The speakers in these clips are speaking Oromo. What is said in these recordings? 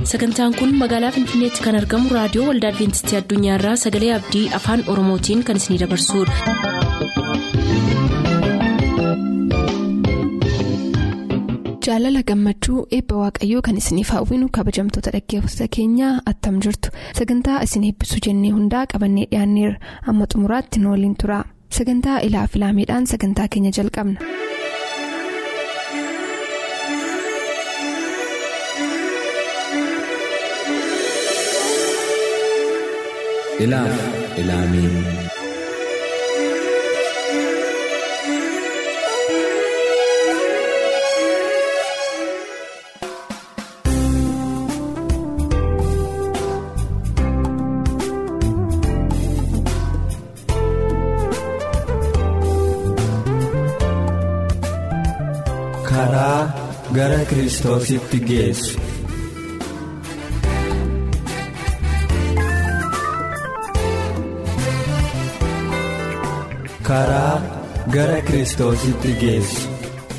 sagantaan kun magaalaa finfinneetti kan argamu raadiyoo waldaa adventistii addunyaarraa sagalee abdii afaan oromootiin kan isinidabarsudha. jaalala gammachuu eebba waaqayyoo kan isiniif hawwinu kabajamtoota dhaggeeffattoota keenyaa attam jirtu sagantaa isin eebbisuu jennee hundaa qabannee dhiyaanneerra amma xumuraatti nu waliin tura sagantaa ilaa filaameedhaan sagantaa keenya jalqabna. ilaaf ilaamee karaa gara kiristoositti geessu. karaa gara kiristoositti geessu.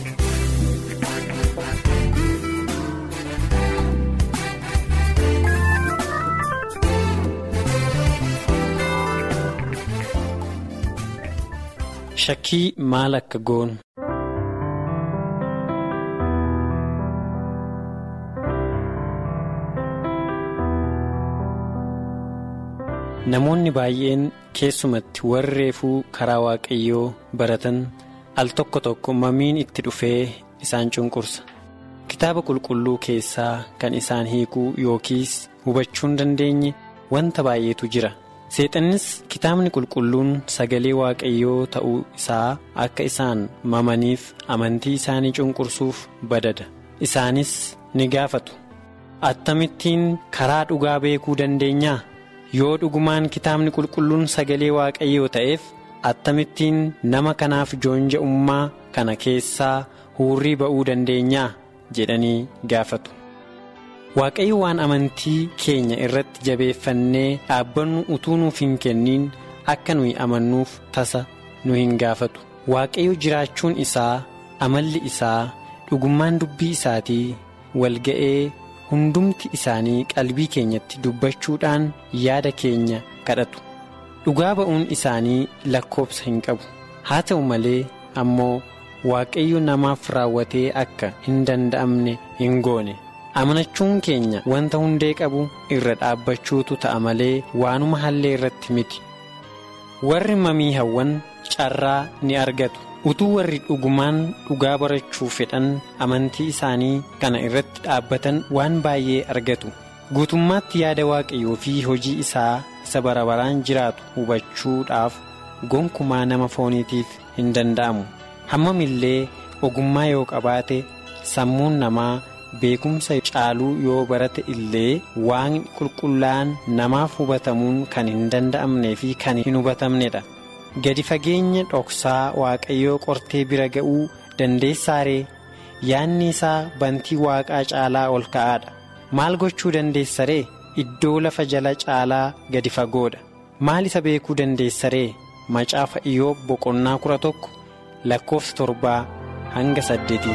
Shakkii maal akka goonu. Namoonni baay'een keessumatti warri reefuu karaa waaqayyoo baratan al tokko tokko mamiin itti dhufee isaan cunqursa. Kitaaba qulqulluu keessaa kan isaan hiikuu yookiis hubachuu hin dandeenye wanta baay'eetu jira. Seexannis kitaabni qulqulluun sagalee waaqayyoo ta'uu isaa akka isaan mamaniif amantii isaanii cunqursuuf badada. Isaanis ni gaafatu. Attamittiin karaa dhugaa beekuu dandeenyaa? yoo dhugumaan kitaabni qulqulluun sagalee waaqayyoo ta'eef attamittiin nama kanaaf joonja'ummaa kana keessaa huurrii ba'uu dandeenyaa jedhanii gaafatu. waaqayyo waan amantii keenya irratti jabeeffannee dhaabbannu utuu nuuf hin kenniin akka nuyi amannuuf tasa nu hin gaafatu. waaqayyo jiraachuun isaa amalli isaa dhugummaan dubbii isaatii walga'ee. hundumti isaanii qalbii keenyatti dubbachuudhaan yaada keenya kadhatu dhugaa ba'uun isaanii lakkoobsa hin qabu haa ta'u malee ammoo waaqayyo namaaf raawwatee akka hin danda'amne hin goone amanachuun keenya wanta hundee qabu irra dhaabbachuutu ta'a malee waanuma hallee irratti miti warri mamii hawwan carraa ni argatu. utuu warri dhugumaan dhugaa barachuu fedhan amantii isaanii kana irratti dhaabbatan waan baay'ee argatu guutummaatti yaada waaqayyoo fi hojii isaa isa bara baraan jiraatu hubachuudhaaf gonkumaa nama fooniitiif hin danda'amu hammamillee ogummaa yoo qabaate sammuun namaa beekumsa caaluu yoo barate illee waaqni qulqullaa'an namaaf hubatamuun kan hin danda'amnee fi kan hin hubatamnedha. gadi fageenya dhoksaa waaqayyoo qortee bira ga'uu dandeessaaree yaadni isaa bantii waaqaa caalaa ol ka'aadha maal gochuu dandeessaree iddoo lafa jala caalaa gadi fagoodha maal isa beekuu dandeessaree macaafa iyyoob boqonnaa kudha tokko lakkoofsa torbaa hanga saddeetii.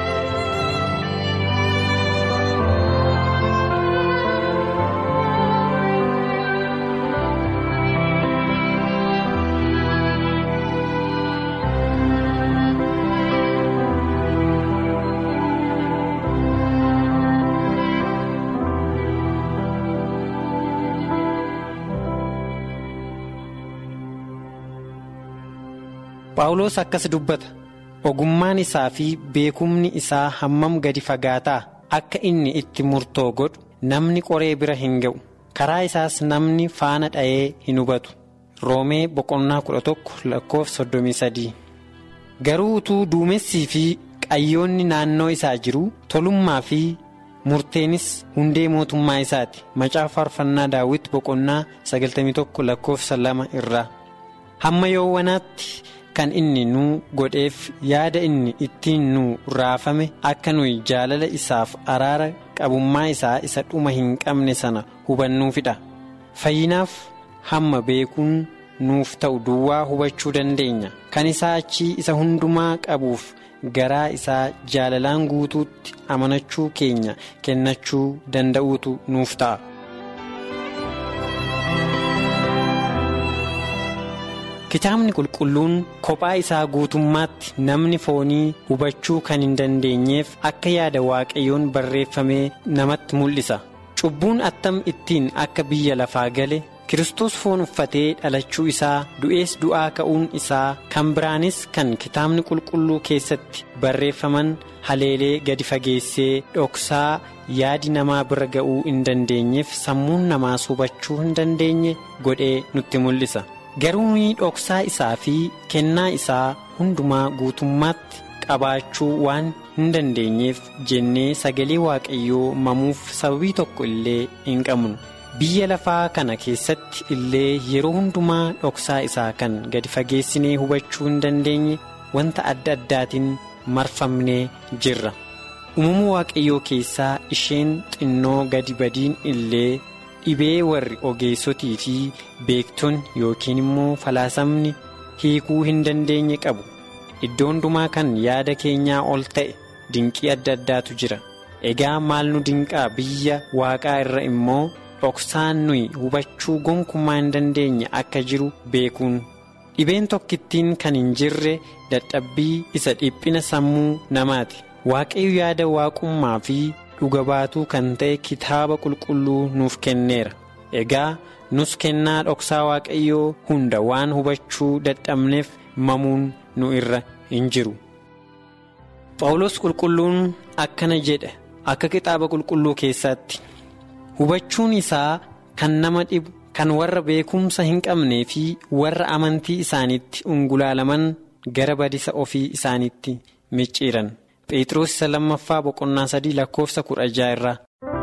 Phaawulos akkas dubbata ogummaan isaa fi beekumni isaa hammam gadi fagaataa akka inni itti murtoo godhu namni qoree bira hin ga'u karaa isaas namni faana dha'ee hin hubatu roomee boqonnaa kudha tokko lakkoofsa soddomii sadii garuu utuu duumessii fi qayyoonni naannoo isaa jiru tolummaa fi murteenis hundee mootummaa isaati macaafa faarfannaa daawwit boqonnaa sagaltamii tokko lakkoofsa lama irraa hamma yoowwanaatti. kan inni nu godheef yaada inni ittiin nu raafame akka nuyi jaalala isaaf araara qabummaa isaa isa dhuma hin qabne sana hubannuufidha fayyinaaf hamma beekuun nuuf ta'u duwwaa hubachuu dandeenya kan isaa achii isa hundumaa qabuuf garaa isaa jaalalaan guutuutti amanachuu keenya kennachuu danda'uutu nuuf ta'a. kitaabni qulqulluun kophaa isaa guutummaatti namni foonii hubachuu kan hin dandeenyeef akka yaada waaqayyoon barreeffamee namatti mul'isa cubbuun attam ittiin akka biyya lafaa gale Kiristoos foon uffatee dhalachuu isaa du'ees du'aa ka'uun isaa kan biraanis kan kitaabni qulqulluu keessatti barreeffaman haleelee gadi fageessee dhoksaa yaadi namaa bira ga'uu hin dandeenyeef sammuun namaas hubachuu hin dandeenye godhee nutti mul'isa. garuu dhoksaa isaa fi kennaa isaa hundumaa guutummaatti qabaachuu waan hin dandeenyeef jennee sagalee waaqayyoo mamuuf sababii tokko illee hin qabnu biyya lafaa kana keessatti illee yeroo hundumaa dhoksaa isaa kan gadi fageessinee hubachuu hin dandeenye wanta adda addaatiin marfamnee jirra uumama waaqayyoo keessaa isheen xinnoo gadi badiin illee. dhibee warri ogeessotii fi beektonni yookiin immoo falaasamni hiikuu hin dandeenye qabu iddoo hundumaa kan yaada keenyaa ol ta'e dinqii adda addaatu jira egaa maal nu dinqaa biyya waaqaa irra immoo dhoksaan nuyi hubachuu gonkumaa hin dandeenye akka jiru beekuun dhibeen tokkittiin kan hin jirre dadhabbii isa dhiphina sammuu namaati waaqayyo yaada waaqummaa fi. dhuga baatuu kan ta'e kitaaba qulqulluu nuuf kenneera egaa nus kennaa dhoksaa waaqayyoo hunda waan hubachuu dadhabneef mamuun nu irra hin jiru. Phaawulos qulqulluun akkana jedha akka kitaaba qulqulluu keessatti hubachuun isaa kan nama dhibu kan warra beekumsa hin qabnee fi warra amantii isaaniitti ungulaalaman gara badisa ofii isaaniitti micciiran. Phexros isa lammaffaa boqonnaa sadii lakkoofsa kudha jaha irraa.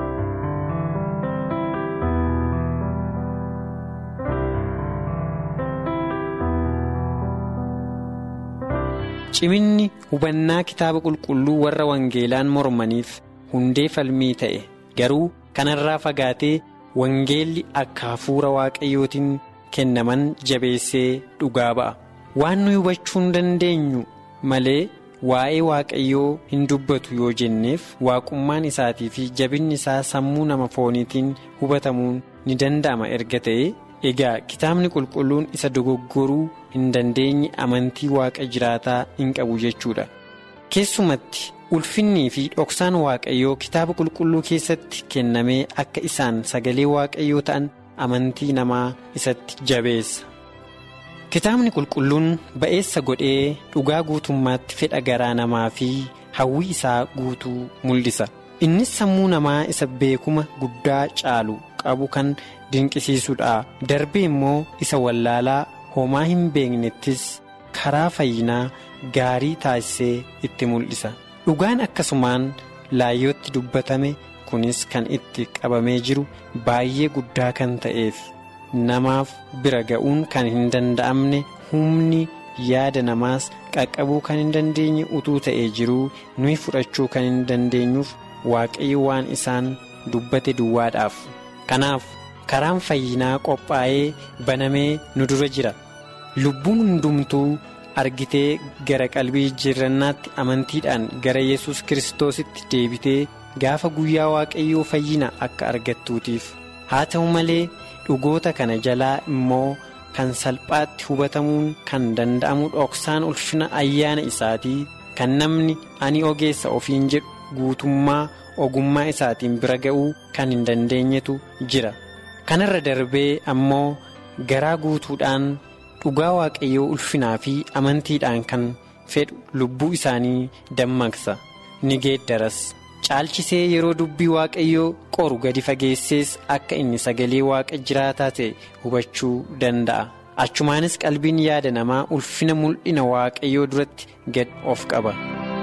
Ciminni hubannaa kitaaba qulqulluu warra wangeelaan mormaniif hundee falmii ta'e garuu kanarraa fagaatee wangeelli akka hafuura waaqayyootiin kennaman jabeessee dhugaa ba'a. Waan nuyi hubachuu hin dandeenyu malee. waa'ee waaqayyoo hin dubbatu yoo jenneef waaqummaan isaatii fi jabinni isaa sammuu nama fooniitiin hubatamuun ni danda'ama erga ta'e egaa kitaabni qulqulluun isa dogoggoruu hin dandeenye amantii waaqa jiraataa hin qabu jechuudha keessumatti ulfinnii fi dhoksaan waaqayyoo kitaaba qulqulluu keessatti kennamee akka isaan sagalee waaqayyoo ta'an amantii namaa isatti jabeessa. kitaabni qulqulluun ba'eessa godhee dhugaa guutummaatti fedha garaa namaa fi hawwii isaa guutuu mul'isa innis sammuu namaa isa beekuma guddaa caalu qabu kan dinqisiisudha darbee immoo isa wallaalaa homaa hin beeknettis karaa fayyinaa gaarii taasisee itti mul'isa dhugaan akkasumaan laayyootti dubbatame kunis kan itti qabamee jiru baay'ee guddaa kan ta'eef. namaaf bira ga'uun kan hin danda'amne humni yaada namaas qaqqabuu kan hin dandeenye utuu ta'ee jiruu nuyi fudhachuu kan hin dandeenyuuf waaqayyo waan isaan dubbate duwwaadhaaf kanaaf karaan fayyinaa qophaa'ee banamee nu dura jira lubbuun hundumtuu argitee gara qalbii jijjiirrannaatti amantiidhaan gara yesus kiristoositti deebitee gaafa guyyaa waaqayyoo fayyina akka argattuutiif haa ta'u malee. dhugoota kana jalaa immoo kan salphaatti hubatamuun kan danda'amu dhoksaan ulfina ayyaana isaatii kan namni ani ogeessa ofiin jedhu guutummaa ogummaa isaatiin bira ga'uu kan hin dandeenyetu jira kanarra darbee ammoo garaa guutuudhaan dhugaa waaqayyoo ulfinaa fi amantiidhaan kan fedhu lubbuu isaanii dammaqsa ni geeddaras. caalchisee yeroo dubbii waaqayyoo qoru gadi fageessees akka inni sagalee waaqa jiraataa ta'e hubachuu danda'a achumaanis qalbiin yaada namaa ulfina mul'ina waaqayyoo duratti gad of qaba.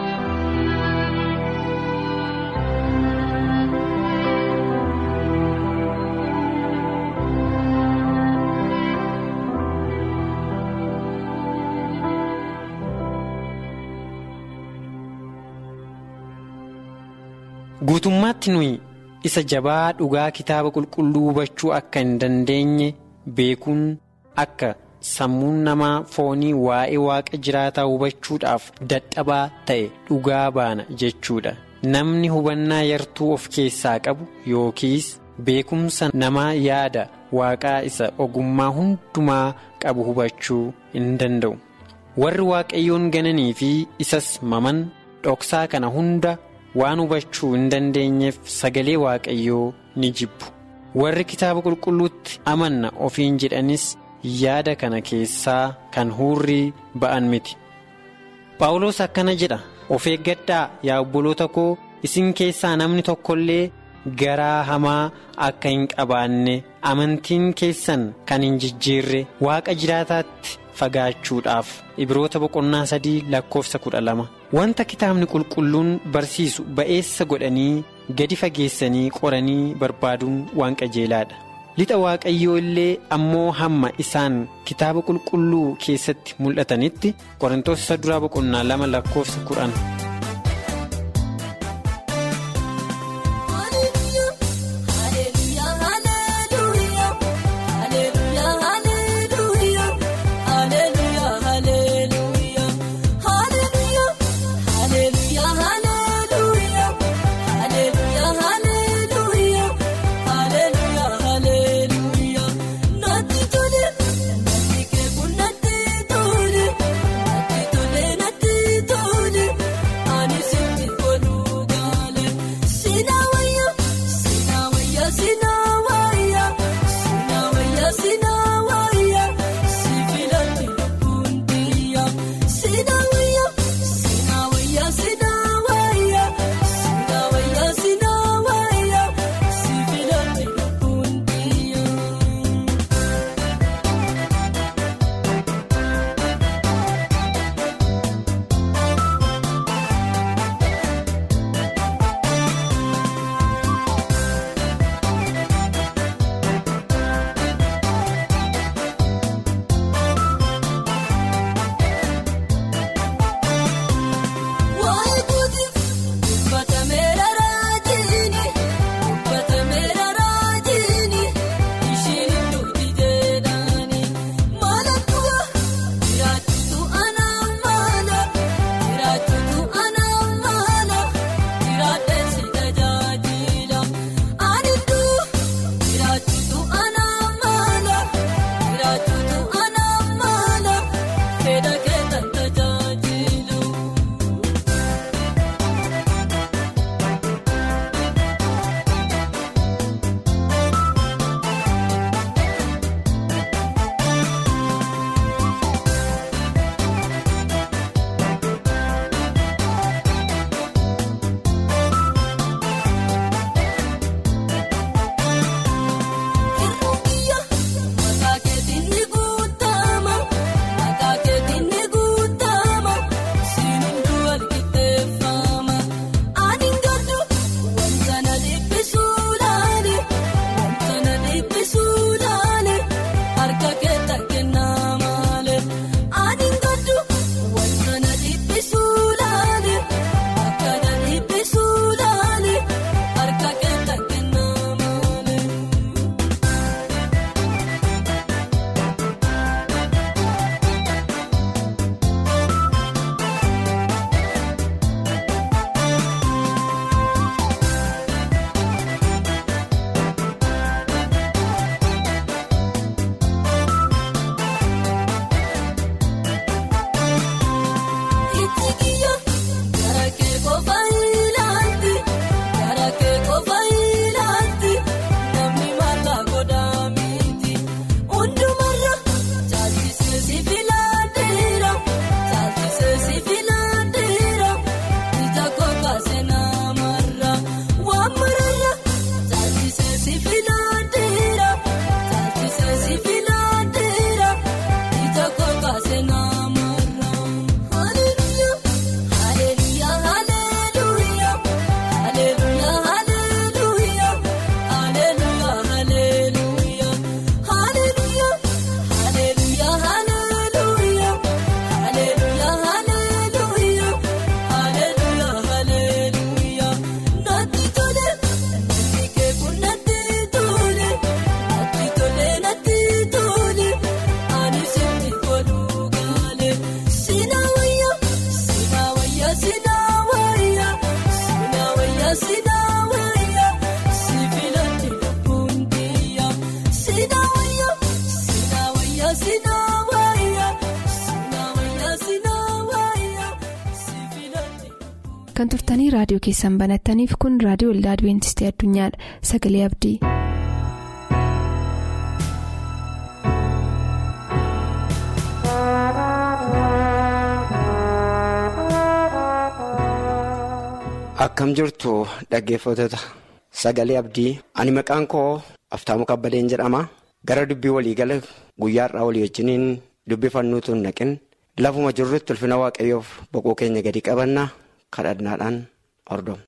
guutummaatti nuyi isa jabaa dhugaa kitaaba qulqulluu hubachuu akka hin dandeenye beekuun akka sammuun namaa foonii waa'ee waaqa jiraataa hubachuudhaaf dadhabaa ta'e dhugaa baana jechuudha namni hubannaa yartuu of keessaa qabu yookiis beekumsa namaa yaada waaqaa isa ogummaa hundumaa qabu hubachuu hin danda'u warri waaqayyoon gananii fi isas maman dhoksaa kana hunda waan hubachuu hin dandeenyeef sagalee waaqayyoo ni jibbu warri kitaaba qulqulluutti amanna ofiin jedhanis yaada kana keessaa kan huurrii ba'an miti paawulos akkana jedha of eeggadhaa yaa obboloota koo isin keessaa namni tokkollee garaa hamaa akka hin qabaanne amantiin keessan kan hin jijjiirre waaqa jiraataatti fagaachuudhaaf ibroota boqonnaa sadii lakkoofsa kudha lama wanta kitaabni qulqulluun barsiisu ba'eessa godhanii gadi fageessanii qoranii barbaaduun waan qajeelaadha lixa waaqayyoo illee ammoo hamma isaan kitaaba qulqulluu keessatti mul'atanitti qorintoos isa duraa boqonnaa lama lakkoofsa kudhan. Nati tole nati tole. kan turtanii raadiyoo keessan banattaniif kun raadiyoo waldaa adibeentistii addunyaadha sagalee abdii. Akkam jirtu dhaggeeffattoota sagalee abdii ani maqaan koo aftaamu kabbadeen jedhama gara dubbii waliigala guyyaarraa walii wajjiniin dubbifannuutu hin naqin lafuma jirrutti ulfina waaqayyoof boqoo keenya gadi qabanna kadhannaadhaan hordofna.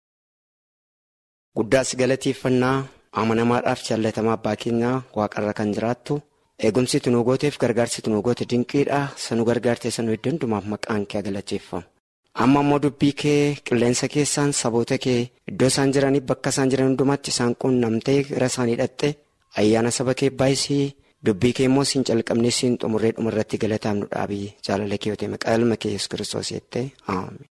Guddaas galateeffannaa amanamaadhaaf jaallatamaa abbaa keenyaa waaqarra kan jiraattu eegumsi tunuu gooteef gargaarsi tunuu goote dinqiidha sanuu gargaartee sanuu iddoo hundumaaf maqaan kee galateeffamu. amma immoo dubbii kee qilleensa keessaan saboota kee iddoo isaan jiraniif bakka isaan jiran hundumaatti isaan quunnamtee gara isaanii hidhatte ayyaana saba kee baay'isii dubbii kee immoo siin calqabnee siin xumurree dhumarratti galataamnu dhaabii jaalala kee yootee maqaa ilma kee yesus kiristoos jettee aame.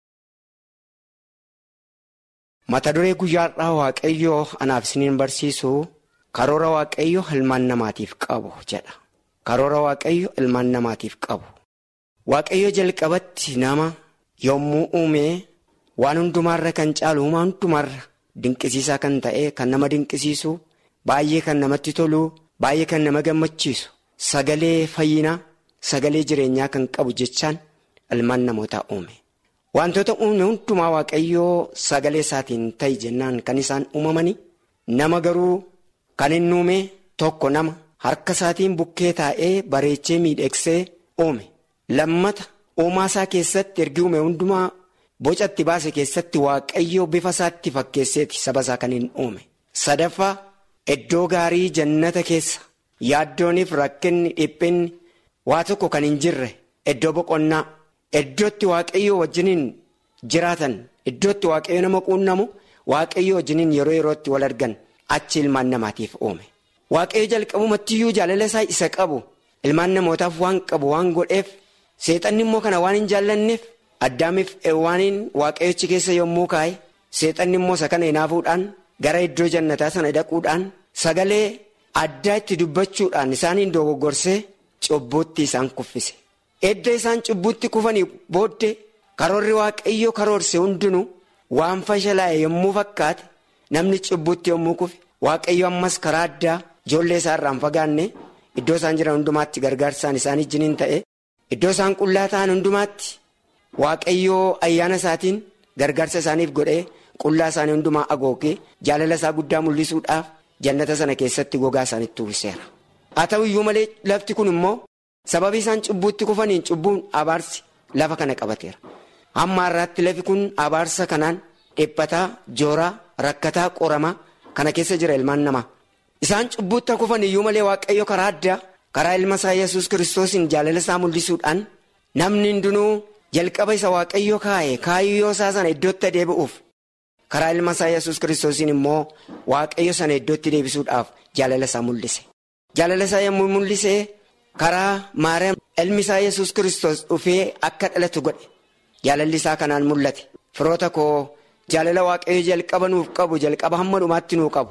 mata duree guyyaadhaa waaqayyoo anaaf isiniin barsiisu karoora waaqayyo ilmaan namaatiif qabu jedha karoora waaqayyo ilmaan namaatiif qabu waaqayyo jalqabatti nama. yommuu uume waan hundumaarra kan caalu uumaa hundumaarra dinqisiisaa kan ta'e kan nama dinqisiisu baay'ee kan namatti tolu baay'ee kan nama gammachiisu sagalee fayyinaa sagalee jireenyaa kan qabu jechaan ilmaan namootaa uume wantoota uume hundumaa waaqayyoo sagalee isaatiin ta'i jennaan kan isaan uumamanii nama garuu kan inni uume tokko nama harka isaatiin bukkee taa'ee bareechee miidhegsee uume lammata. uumaa isaa keessatti ergi uume hundumaa boca itti baase keessatti waaqayyoo bifa isaatti fakkeesseeti saba isaa kan hin uume sadaffaa iddoo gaarii jannata keessa yaaddooniif rakkinni dhiphinni waa tokko kan hin jirre iddoo boqonnaa iddootti waaqayyoo wajjiniin jiraatan iddootti waaqayyo nama quunnamu waaqayyoo wajjiniin yeroo yerootti wal argan achi ilmaan namaatiif uume waaqayyo jalqabumattiyyuu jaalala isaa isa qabu ilmaan namootaaf waan qabu waan godheef. seexanni immoo kana waan hin jaallanneef addaamiif eewwaaniin waaqayyochi keessa yommuu kaa'e seexanni immoo isa kana hinaafuudhaan gara iddoo jannataa sana dhaquudhaan sagalee addaa itti dubbachuudhaan isaaniin dogoggorsee cubbuutti isaan kuffise edda isaan cubbuutti kufanii booddee karoorri waaqayyo karoorse hundinuu waan fashalaa'e yommuu fakkaate namni cubbuutti yommuu kufe waaqayyo ammas karaa addaa ijoollee isaa irraan fagaanne iddoo isaan jiran hundumaatti gargaarsaan isaan ijjiniin ta'e. Iddoo isaan qullaa ta'an hundumaatti waaqayyoo ayyaana isaatiin gargaarsa isaaniif godhee qullaa isaanii hundumaa agoogee jaalala isaa guddaa mul'isuudhaaf jannata sana keessatti gogaa isaanitti uwwiseera. Haa ta'u iyyuu malee lafti kun immoo sababii isaan cubbuutti kufaniin cubbuun abaarsi lafa kana qabateera. Hamma har'aatti lafi kun abaarsa kanaan dhiphataa jooraa rakkataa qoramaa kana keessa jira ilmaan namaa. Isaan cubbuutti kufan iyyuu malee waaqayyo karaa addaa. karaa ilma isaa yesus kiristoosiin jaalala isaa mul'isuudhaan namni hundinuu jalqaba isa waaqayyo kaa'e kaayyoo isaa sana iddootti deebi'uuf karaa ilma isaa yesus kiristoosiin immoo waaqayyo sana iddootti deebisuudhaaf jaalala isaa mul'ise. jaalala isaa yommuu mul'ise karaa maariyaam ilmi isaa yesus kiristoos dhufee akka dhalatu godhe jaalalli isaa kanaan mul'ate firoota koo jaalala waaqayyo jalqaba nuuf qabu jalqaba hamma dhumaatti nuu qabu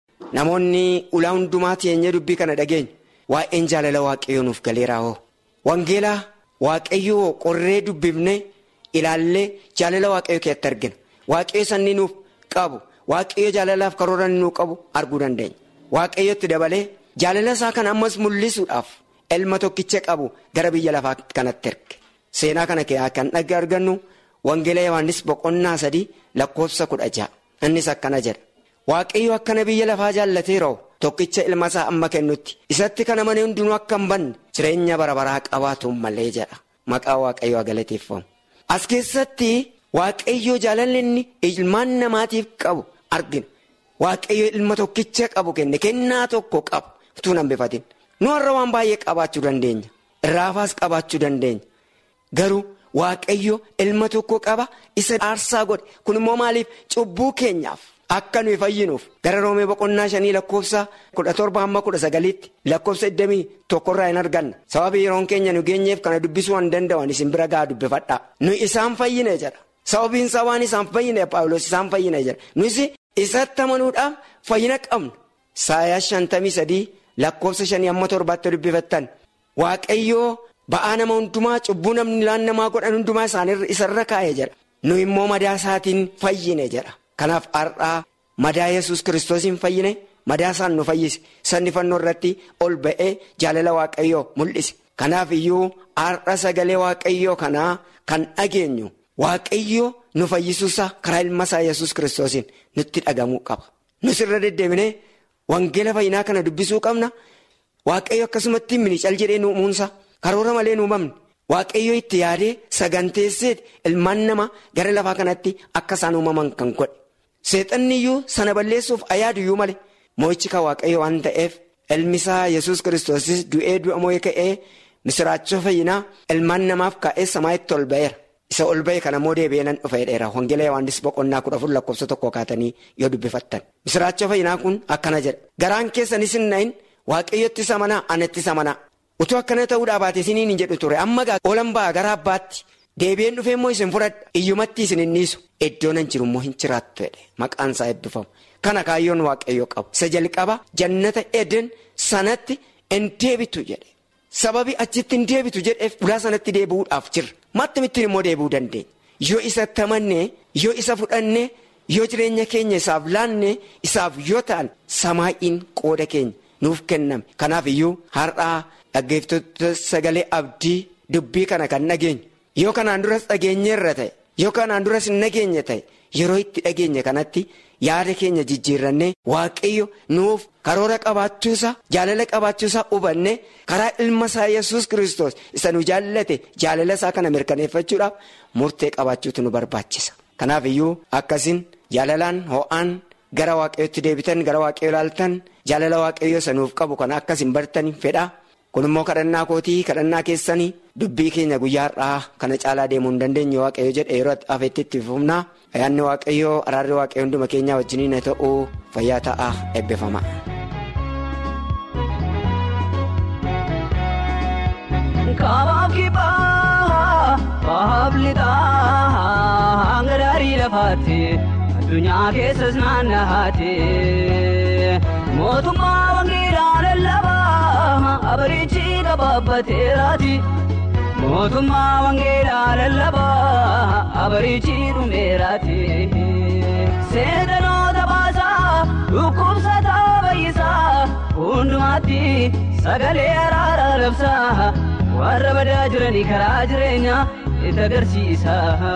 namoonni ulaa hundumaa teenyee dubbii kana dhageenya. Waa'een jaalala waaqayyoo nuuf galeeraa hoo wangeelaa waaqayyoo qorree dubbifne ilaallee jaalala waaqayyoo keessatti argina waaqayyo sanni nuuf qabu waaqayyo jaalalaaf karoora nuuf qabu arguu dandeenya waaqayyotti dabalee jaalala isaa kan ammas mul'isuudhaaf ilma tokkicha qabu gara biyya lafaa kanatti erge seenaa kana kan dhagge argannu wangeela yohaannis boqonnaa sadii lakkoofsa kudha ja'a innis akkana jedha waaqayyo akkana biyya lafaa jaallateeroo. Tokkicha ilma isaa amma kennutti isatti kana manee hundinuu akka hin banne jireenya bara baraa qabaatu malee jedha maqaa waaqayyoo galateeffamu. As keessatti waaqayyoo jaalalli inni ilmaan namaatiif qabu argina. Waaqayyoo ilma tokkicha qabu kenne kennaa tokko qabu utuu hin hambifatin. Nu har'a waan baay'ee qabaachuu dandeenya. Irraafaas qabaachuu dandeenya. Garuu waaqayyoo ilma tokko qaba isa aarsaa godhe kun immoo maaliif cubbuu keenyaaf. Akka nuyi fayyinuuf gara roomee boqonnaa shanii lakkoofsa kudha torba hamma kudha sagaliitti lakkoofsa iddamii tokkorraa hin arganna sababii yeroon keenya nu geenyeef kana dubbisuu waan danda'an isin bira gaa dubbifadhaa nu isaan fayyine jedha sababiin isaa waan isaan fayyine paawulos isaan fayyine jedha nus isatti amanuudhaaf fayyina qabnu saayaa shantamii sadii lakkoofsa shanii hamma torbaatti dubbifattan waaqayyoo ba'aa nama hundumaa cubbuu namni laan namaa godhan hundumaa isarra kaa'ee jedha nu immoo madaa isaatiin fayyine jedha kanaaf har'aa madaa yesus kiristoosiin fayyine madaa isaan nu fayyise sanni fannoo irratti ol ba'ee jaalala waaqayyoo mul'ise kanaaf iyyuu har'a sagalee waaqayyoo kanaa kan dhageenyu waaqayyoo nu fayyisuusaa karaa ilma isaa yesus kiristoosiin nutti dhagamuu qaba nus irra deddeebinee wangeela fayyinaa kana dubbisuu qabna waaqayyo akkasumatti minical jedhee nu uumuunsa karoora malee nu uumamne. Waaqayyo itti yaadee saganteesseet ilmaan namaa gara lafaa kanatti akka isaan uumaman kan godhe seexanni iyyuu sana balleessuuf ayaadu iyyuu malee moo'ichi kan waaqayyo waan ta'eef ilmisaa yesus kiristoosis du'ee du'a moo'ee ka'ee misiraachoo fayyinaa ilmaan namaaf kaa'ee samaa'itti ol ba'eera isa ol ba'e kana immoo deebi'ee nan dhufa jedheera wangeela yohaannis boqonnaa kudha afur lakkoofsa tokko kaatanii yoo dubbifattan misiraachoo fayyinaa kun akkana jedha garaan keessanis hin na'in waaqayyotti isa manaa anatti isa manaa. utuu akkana ta'uudhaa baate isiniin hin jedhu ture amma oolan ba'a gara abbaatti deebi'een dhufee immoo isin fudhadha iyyumatti isin hin dhiisu iddoo nan jiru immoo hin jiraattu jedhe maqaan isaa eebbifamu kana kaayyoon waaqayyoo qabu isa jalqaba jannata eden sanatti hin deebitu jedhe sababi achitti hin deebitu jedheef ulaa sanatti deebi'uudhaaf jirra mattumittiin immoo deebi'uu dandeenya yoo isa tamannee yoo isa fudhannee yoo jireenya keenya isaaf laannee isaaf yoo ta'an samaa'iin qooda keenya nuuf kenname kanaaf iyyuu har'aa. Dhaggeeffattoota sagalee abdii dubbii kana kan dhageenyu yoo kanaan duras dhageenyeerra ta'e yoo kanaan duras hin dhageenye ta'e yeroo itti dhageenye kanatti yaada keenya jijjiirrannee waaqayyo nuuf karoora qabaachuusaa jaalala qabaachuusaa hubanne karaa ilma isaa yesus kristos isa nu jaallate jaalala isaa kana mirkaneeffachuudhaaf murtee qabaachuutu nu barbaachisa. Kanaaf iyyuu akkasin jaalalaan ho'aan gara waaqayyootti deebitan gara waaqayyoo ilaaltan jaalala waaqayyoo isa nuuf qabu kana akkasin bartan fedha. kun immoo kadhannaa kootii kadhannaa keessanii dubbii keenya guyyaa har'aa kana caalaa deemuu hin dandeenye waaqayyo jedhe yeroo hafeetti itti fufnaa ayyaanni waaqayyoo araarri waaqayyoo hunduma keenyaa wajjiniin haa ta'u fayyaa ta'aa eebbifama. Kaabaaf kibbaa bahaaf lixaa hanga daarii lafaatti addunyaa keessas naannahaatti mootummaa wangeelaa lallabaa abarichi gabaabbateeraati mootummaa wangeelaa lallabaa abarichi dhumeeraati seentanoota baasaa dhukkubsataa bayyisaa hundumaatti sagalee araaraa labsaa warra badaa jiranii karaa jireenyaa itti agarsiisa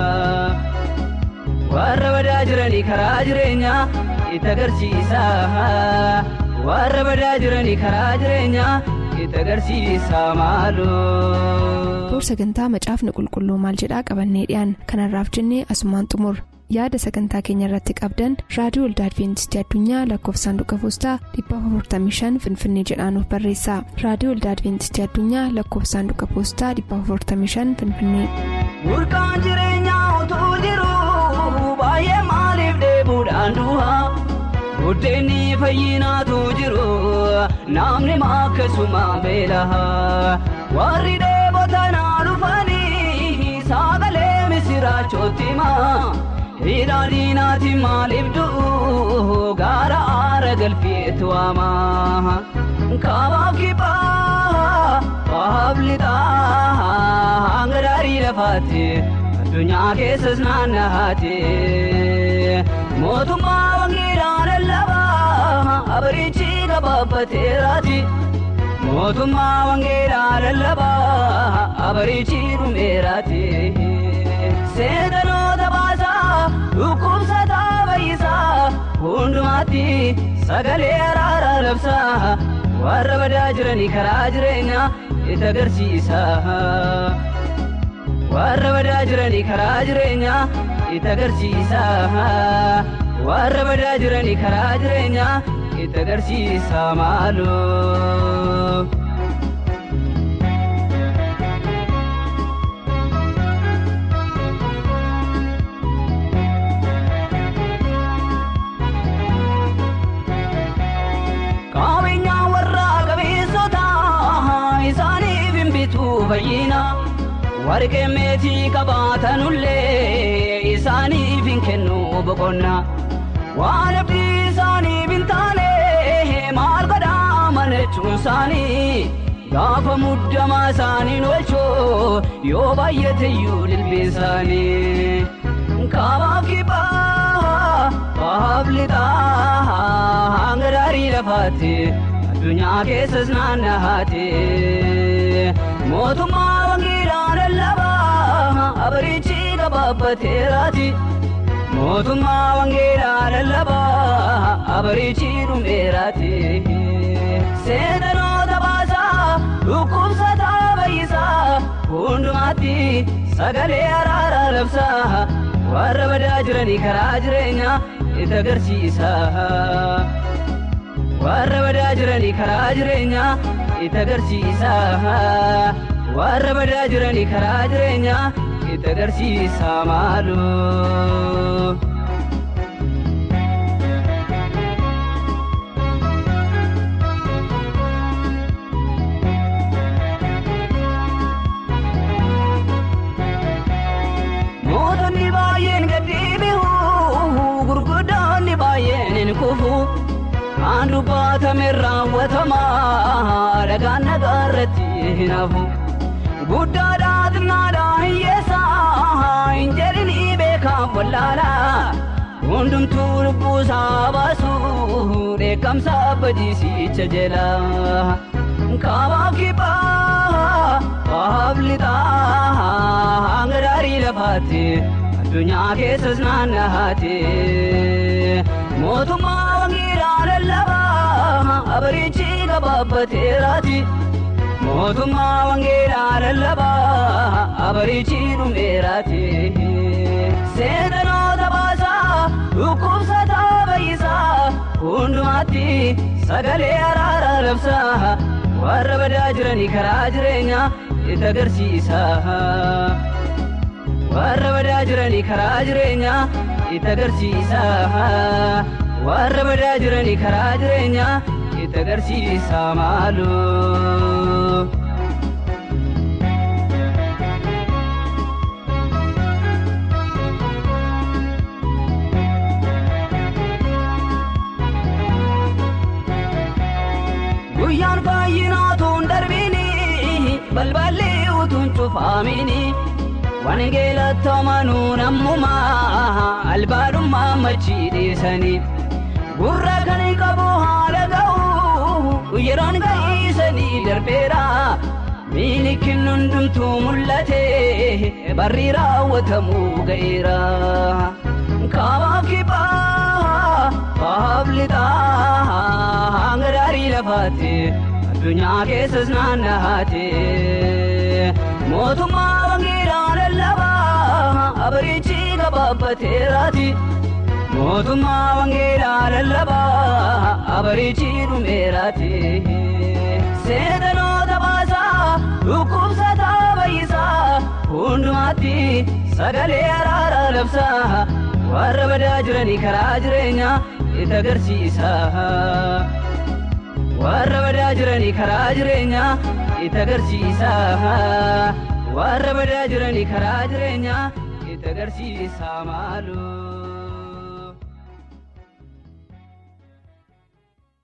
warra badaa jiranii karaa jireenyaa itti agarsiisa warra badaa jiranii karaa jireenyaa itti agarsiisa maaloo. Boor sagantaa macaafni qulqulluu maal jedhaa qabannee dhiyaan kanarraaf jennee asumaan xumur yaada sagantaa keenya irratti qabdan raadiyoo olda adventistii addunyaa lakkoofsa saanduqa poostaa 455 finfinnee jedhaan barreessa raadiyoo olda adventistii addunyaa lakkoofsa saanduqa poostaa 455 finfinnee. Burqaan jireenyaa utuu jiru baay'ee maaliif deebuudhaan du'a buddeenni fayyinaatu jiru namni akkasuma beela warri dheebotanaa dhufanii sagalee misiraachooti maa hidhaadhiinaati maaliif du'u gaara aara galfeetu waamaa kaabaaf kibbaa bahaaf lixaa hanga daarii lafaatti addunyaa keessas naannahaatti mootummaa wangeelaa lallabaa abarichi gabaabbateeraati mootummaa wangeelaa lallabaa abarichi dhumeeraati seentanoota baasaa dhukkubsataa bayyisaa hundumaatti sagalee araaraa labsaa warra badaa jiranii karaa jireenyaa itti agarsiisa warra badaa jiranii karaa jireenyaa itti agarsiisa warra badaa jiranii karaa jireenyaa itti agarsiisa maaloo. Qabeenyaa warra qabeessota isaaniif hin bitu fayyina warqee meetii qabaatanullee isaaniif hin kennu boqonna waan abdii isaaniif hin taane maal godhaa manachuun isaanii gaafa muddamaa isaaniin oolchoo yoo baay'ateyyuu dilbii isaanii Kaabaaf kibbaa baaf lixaa hanga daarii lafaatti addunyaa keessas naannahaatti mootummaa wangeelaa lallabaa abarichi gabaabbateeraati mootummaa wangeelaa lallabaa abarichi dhumeeraati seentanoota baasaa dhukkubsataa bayyisaa hundumaatti sagalee araaraa labsaa warra badaa jiranii karaa jireenyaa itti agarsiisa warra badaa jiranii karaa jireenyaa itti agarsiisa warra badaa jiranii karaa jireenyaa itti agarsiisa maaloo. Mootonni baay'een gadhiibihu gurguddoonni baay'een hin kufu kan dubbatame raawwatama dhagaan nagaa irratti hin hafu guddaadhaa xinnaadhaa hiyyeessaa hin jedhini beekan wallaalaa hundumtuu lubbuusaa baasu dheekkamsa badiisicha jala kaabaaf kibbaa baaf lixaa hanga daarii lafaatti addunyaa keessas naannahaatti mootummaa wangeelaa lallabaa abarichi gabaabbateeraati mootummaa wangeelaa lallabaa abarichi dhumeeraati seentanoota baasaa dhukkubsataa bayyisaa hundumaatti sagalee araaraa labsaa warra badaa jiranii karaa jireenyaa itti agarsiisa warra badaa jiranii karaa jireenyaa itti agarsiisa warra badaa jiranii karaa jireenyaa itti agarsiisa maaloo. guyyaan baay'inaatuun darbini balballi utuun cufaamini wangeelatti amanuun ammumaa albaadhummaa machii dhiisanii gurra kan qabu haala ga'u yeroon ga'iisanii darbeera miini hundumtuu mul'ate barri raawwatamuu ga'eera kaabaaf kibbaa baaf lixaa hanga daarii lafaatti addunyaa keessas naannahaatti mootummaa wangeelaa lallabaa abarichi gabaabbateeraati mootummaa wangeelaa lallabaa abarichi dhumeeraati seentanoota baasaa dhukkubsataa bayyisaa hundumaatti sagalee araaraa labsaa warra badaa jiranii karaa jireenyaa itti agarsiisa warra badaa jiranii karaa jireenyaa itti agarsiisa warra badaa jiranii karaa jireenyaa itti agarsiisa maaloo.